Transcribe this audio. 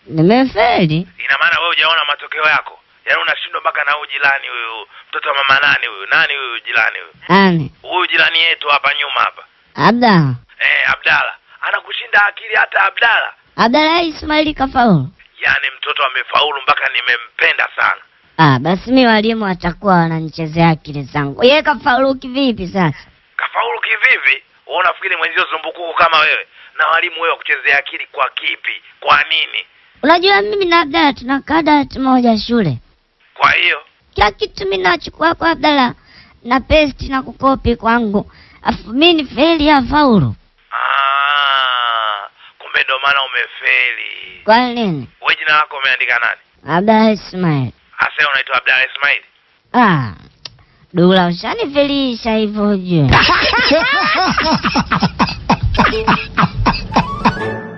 Nimefeli. Ina maana wewe hujaona matokeo yako, yaani unashindwa mpaka na huyu jirani huyu, mtoto wa mama nani huyu, nani huyu jirani huyu, Ani, huyu jirani yetu hapa nyuma hapa, Abda. eh, Abdala anakushinda akili hata Abdala. Abdala Ismaili kafaulu. Yaani mtoto amefaulu mpaka nimempenda sana. Ah, basi mi walimu watakuwa wananichezea akili zangu. Yeye kafaulu kivipi sasa? Kafaulu kivipi? Wewe unafikiri mwenzio zumbukuku kama wewe na walimu wewe kuchezea akili kwa kipi? Kwa nini? Unajua mimi na Abdala tunakaa dawati moja shule. Kwa hiyo Kila kitu mimi nachukua kwa Abdala na pesti na kukopi kwangu. Afu mimi ni feli afaulu. ah, kumbe ndo maana umefeli. Kwa nini? Wewe jina lako umeandika nani? Abdala Ismail. Asa unaitwa Abdalla Ismail. Ah, Dula ushanifelisha hivyo ujue.